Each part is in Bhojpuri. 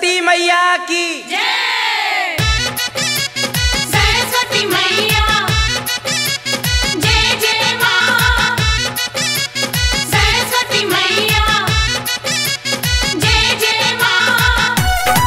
सरस्वती मैया की जय सरस्वती मैया जय जय माँ सरस्वती मैया जय जय माँ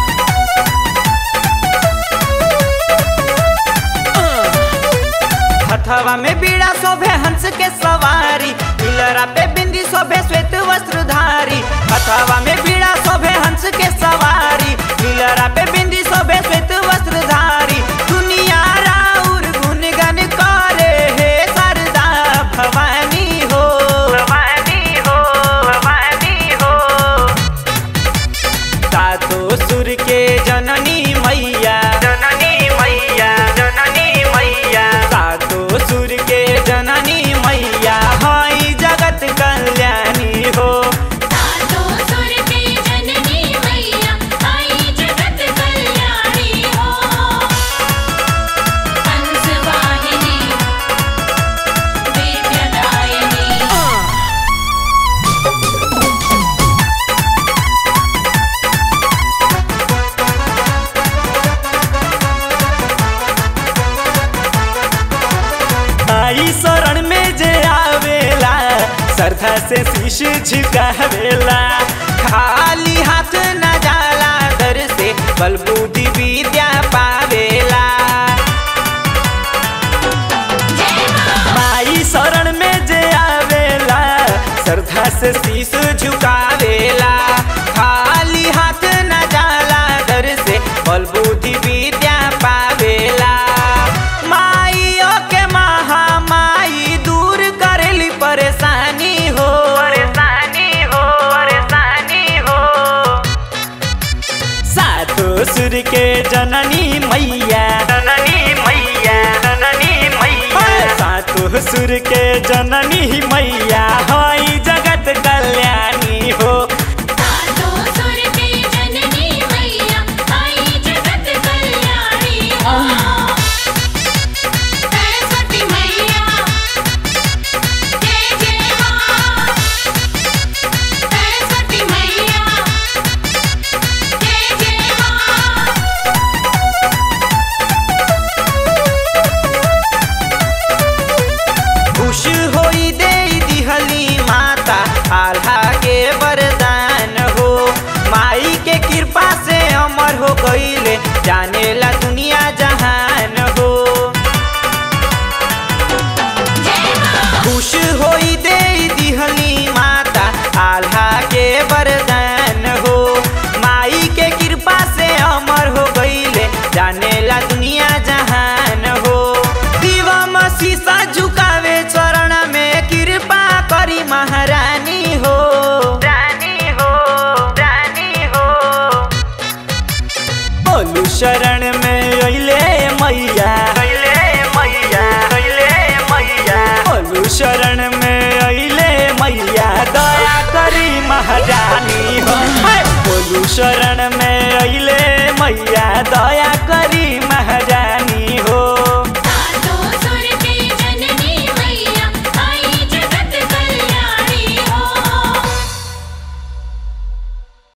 हथवा में बीड़ा शोभे हंस के सवारी पिलरा पे बिंदी शोभे श्वेत वस्त्रधारी हथवा में बीड़ा शोभे हंस के सवारी पिलरा पे बिंदी शोभे श्वेत वस्त्रधारी दुनिया राउर गुणगन करे हे सरदा भवानी हो भवानी हो भवानी हो सातो सुर के जननी मैया जननी मैया जननी मैया सातो सुर के जननी मैया हई जगत कल्याणी हो सातो सुर के जननी मैया आई जगत कल्याणी हो हंस वाहिनी विद्यादायिनी आई शरण में जे आवेला श्रद्धा से शीश झुकावेला खाली हाथ न जाला दर से बल बुद्धि विद्या पावेला जय माँ माई शरण में जे आवेला श्रद्धा से शीश झुकावेला खाली हाथ न जाला दर से बल बुद्धि विद्या पावेला माइयो के महामाई दूर करेली परेशानी हो परेशानी हो परेशानी हो सातो सुर के जननी मैया जननी मैया जननी मैया सातो सुर के जननी मैया हई जगत कल्याणी हो सातो सुर के जननी मैया आई जगत कल्याणी हो सरस्वती मैया जय जय माँ सरस्वती मैया जय जय माँ खुश होई दे दिहली माता आल्हा के वरदान हो माई के कृपा से अमर हो गईले जानेला दुनिया जहान हो जय माँ खुश होई दे दिहली माता आल्हा के वरदान हो माई के कृपा से अमर हो गईले जानेला दुनिया जहान हो दिवम शीशा झुकावे चरण में कृपा करी महारानी हो रानी हो रानी हो बोलू शरण में अइले मैया अइले मैया अइले मैया बोलू शरण में अइले मैया दया करी महारानी हो हाय! बोलू शरण में अइले मैया दया करी